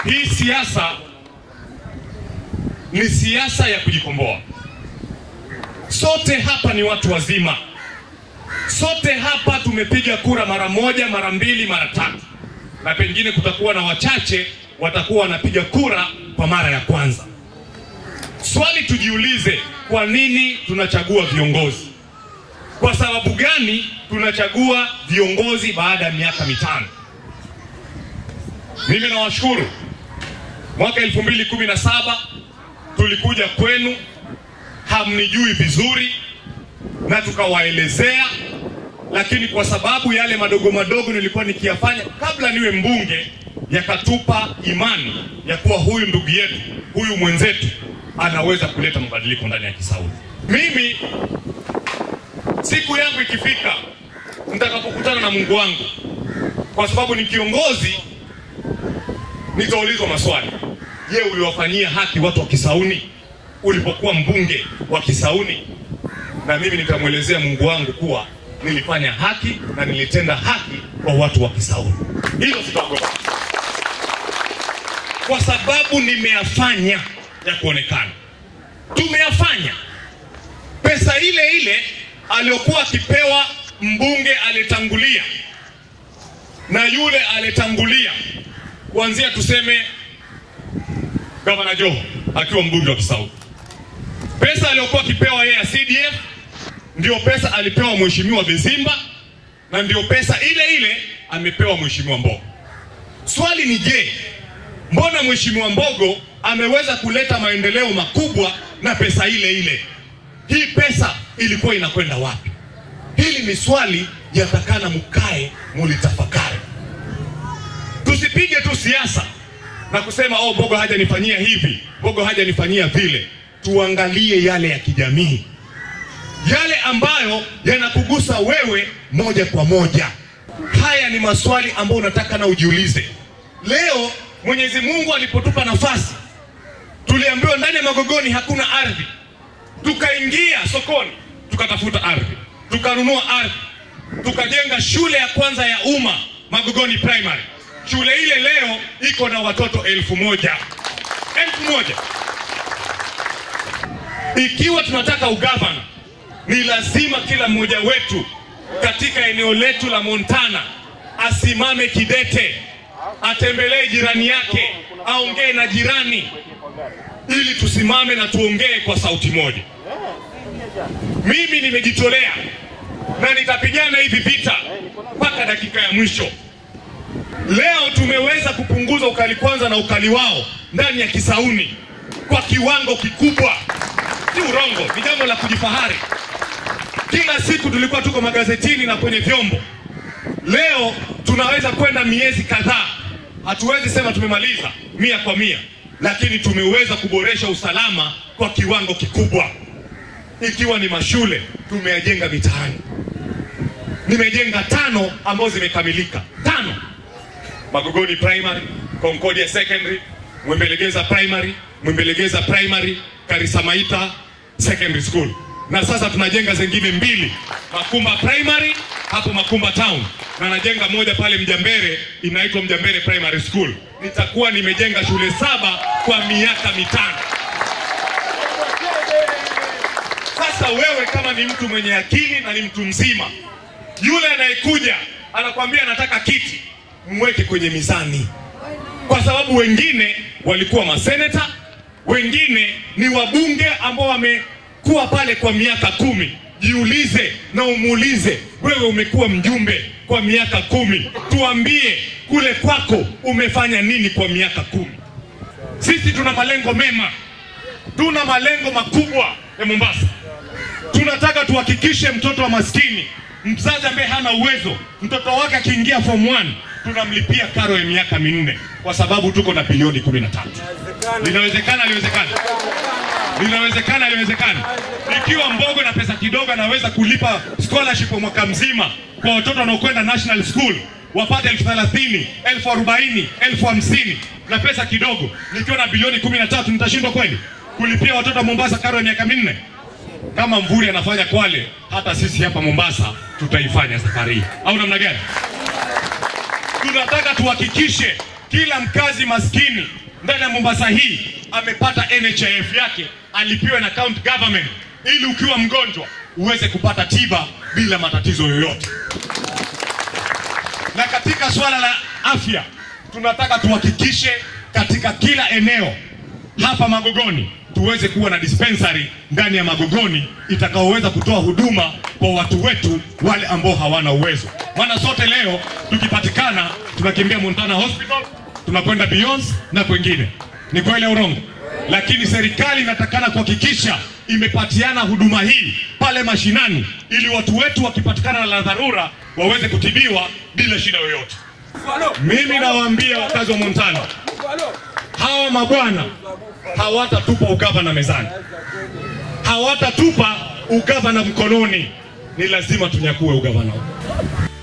hii siasa ni siasa ya kujikomboa. Sote hapa ni watu wazima, sote hapa tumepiga kura mara moja, mara mbili, mara tatu, na pengine kutakuwa na wachache watakuwa wanapiga kura kwa mara ya kwanza. Swali tujiulize, kwa nini tunachagua viongozi? Kwa sababu gani tunachagua viongozi baada ya miaka mitano? Mimi nawashukuru, mwaka 2017 tulikuja kwenu, hamnijui vizuri na tukawaelezea, lakini kwa sababu yale madogo madogo nilikuwa nikiyafanya kabla niwe mbunge, yakatupa imani ya kuwa huyu ndugu yetu, huyu mwenzetu anaweza kuleta mabadiliko ndani ya Kisauni. Mimi siku yangu ikifika, nitakapokutana na Mungu wangu, kwa sababu ni kiongozi, nitaulizwa maswali. Je, uliwafanyia haki watu wa Kisauni ulipokuwa mbunge wa Kisauni? Na mimi nitamwelezea Mungu wangu kuwa nilifanya haki na nilitenda haki kwa watu wa Kisauni. Hilo sitaogopa, kwa sababu nimeyafanya ya kuonekana. Tumeyafanya. Pesa ile ile aliyokuwa akipewa mbunge aliyetangulia na yule aliyetangulia, kuanzia tuseme gavana Joho akiwa mbunge wa Kisauni, pesa aliyokuwa akipewa yeye ya CDF ndio pesa alipewa mheshimiwa Bezimba na ndio pesa ile ile amepewa mheshimiwa Mbogo. Swali ni je, mbona mheshimiwa Mbogo ameweza kuleta maendeleo makubwa na pesa ile ile? Hii pesa ilikuwa inakwenda wapi? Hili ni swali yatakana mkae mulitafakari. Tusipige tu siasa na kusema oh, Mbogo hajanifanyia hivi, Mbogo hajanifanyia vile. Tuangalie yale ya kijamii, yale ambayo yanakugusa wewe moja kwa moja. Haya ni maswali ambayo unataka na ujiulize. Leo Mwenyezi Mungu alipotupa nafasi, tuliambiwa ndani ya Magogoni hakuna ardhi, tukaingia sokoni tukatafuta ardhi, tukanunua ardhi, tukajenga shule ya kwanza ya umma Magogoni Primary. Shule ile leo iko na watoto elfu moja elfu moja. Ikiwa tunataka ugavana, ni lazima kila mmoja wetu katika eneo letu la Montana asimame kidete, atembelee jirani yake, aongee na jirani, ili tusimame na tuongee kwa sauti moja. Mimi nimejitolea na nitapigana hivi vita mpaka dakika ya mwisho. Leo tumeweza kupunguza ukali kwanza na ukali wao ndani ya Kisauni kwa kiwango kikubwa, si urongo, ni jambo la kujifahari. Kila siku tulikuwa tuko magazetini na kwenye vyombo, leo tunaweza kwenda miezi kadhaa, hatuwezi sema tumemaliza mia kwa mia, lakini tumeweza kuboresha usalama kwa kiwango kikubwa, ikiwa ni mashule tumeyajenga mitaani. Nimejenga tano ambazo zimekamilika, tano Magogoni Primary, Concordia Secondary, Mwembelegeza Primary, Mwembelegeza Primary, Karisamaita Secondary School. Na sasa tunajenga zingine mbili, Makumba Primary hapo Makumba Town, na najenga moja pale Mjambere inaitwa Mjambere Primary School. Nitakuwa nimejenga shule saba kwa miaka mitano. Sasa wewe kama ni mtu mwenye akili na ni mtu mzima, yule anayekuja anakwambia anataka kiti mweke kwenye mizani, kwa sababu wengine walikuwa maseneta, wengine ni wabunge ambao wamekuwa pale kwa miaka kumi. Jiulize na umuulize, wewe umekuwa mjumbe kwa miaka kumi, tuambie kule kwako umefanya nini kwa miaka kumi? Sisi tuna malengo mema, tuna malengo makubwa ya Mombasa. Tunataka tuhakikishe mtoto wa maskini, mzazi ambaye hana uwezo, mtoto wake akiingia form 1 tunamlipia karo ya miaka minne kwa sababu tuko na bilioni kumi na tatu. Linawezekana, liwezekana, linawezekana, liwezekana. Ikiwa Mbogo na pesa kidogo anaweza kulipa scholarship kwa mwaka mzima kwa watoto wanaokwenda national school wapate elfu thelathini elfu arobaini elfu hamsini na pesa kidogo, nikiwa na bilioni kumi na tatu nitashindwa kweli kulipia watoto wa Mombasa karo ya miaka minne? Kama Mvuri anafanya Kwale, hata sisi hapa Mombasa tutaifanya safari hii, au namna gani? Tunataka tuhakikishe kila mkazi maskini ndani ya Mombasa hii amepata NHIF yake alipiwe na county government, ili ukiwa mgonjwa uweze kupata tiba bila matatizo yoyote. Na katika swala la afya tunataka tuhakikishe katika kila eneo hapa Magogoni tuweze kuwa na dispensary ndani ya Magogoni itakaoweza kutoa huduma kwa watu wetu wale ambao hawana uwezo. Maana sote leo tukipatikana tunakimbia Montana Hospital, tunakwenda Beyonce na kwengine. Ni kweli au urongo? Lakini serikali inatakana kuhakikisha imepatiana huduma hii pale mashinani, ili watu wetu wakipatikana na dharura waweze kutibiwa bila shida yoyote. Mimi nawaambia wakazi wa Montana, hawa mabwana hawatatupa ugavana mezani, hawatatupa ugavana mkononi. Ni lazima tunyakue ugavana huu.